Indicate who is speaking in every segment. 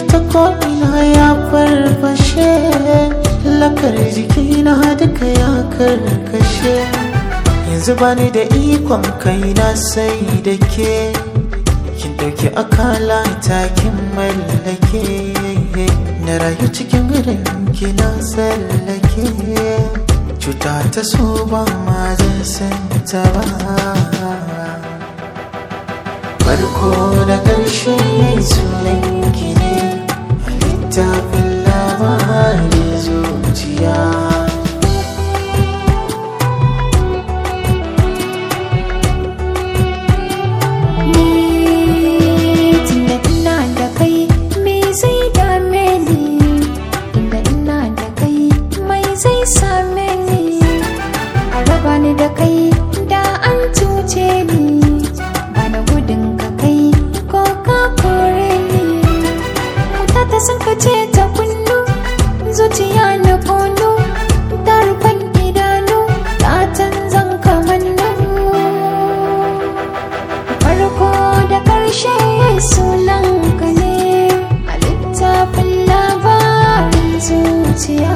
Speaker 1: ta ko'ina ya farfashe lakar jikina duka ya karkashe yanzu bani da ikon kaina sai da ke kin dauki akala takin mallake na rayu cikin gidan kina tsallake cuta ta so ba ma zan san ta ba farko da ƙarshe sunan ki ne a littafin labarin zuciya
Speaker 2: Tunda ina da kai me zai dame ni Tunda ina da kai mai zai same ni A raba ni da kai da an cuce ni Bana gudun ka kai ko ka kore ni Wuta ta sun kace ta kunnu zuciya na kunu Ta rufan idanu ta canzan kamannu farko da ƙarshe sunan ka ne a littafin labarin zuciya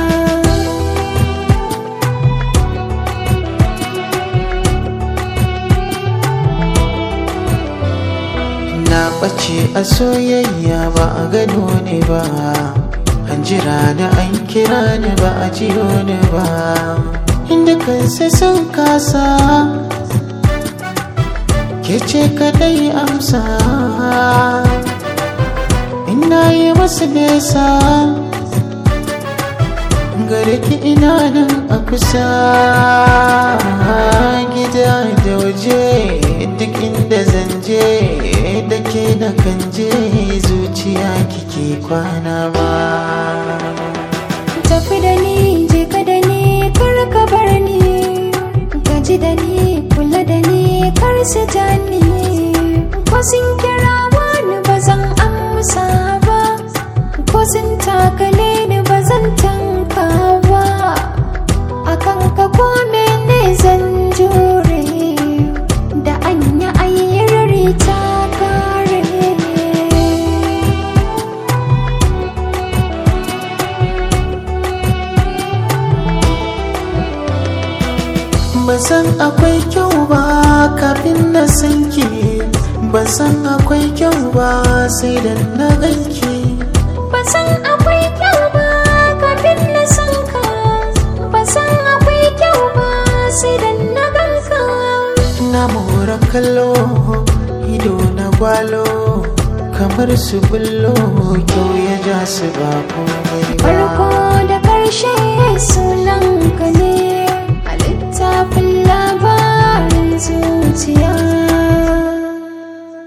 Speaker 1: na ɓace a soyayya ba a gano ne ba an jira da an kira ni ba a jiyo ni ba inda kansa sun kasa ke ce kadai amsa ina yi masu nesa gare ki ina nan a kusa gida da waje duk inda zan je da ke na kan je zuciya kike kwana ba
Speaker 2: tafi da ni je ka da ni kar ka bar ni gaji da ni kula da ni kar su ja ni ko sun kira wani ba zan amsa ba ko sun takale ni ba zan tanka ba akan ka ko mene zan jure da anya ayyarri ta kare
Speaker 1: ban san akwai kyau ba kafin na san ki ban san akwai kyau ba sai da na ganki
Speaker 2: Ban san akwai kyau ba kafin na san ka Ban san akwai kyau ba sai da na gan ka
Speaker 1: na mora kallo ido na gwalo kamar su bullo kyau ya ja su ba komai ba
Speaker 2: Farko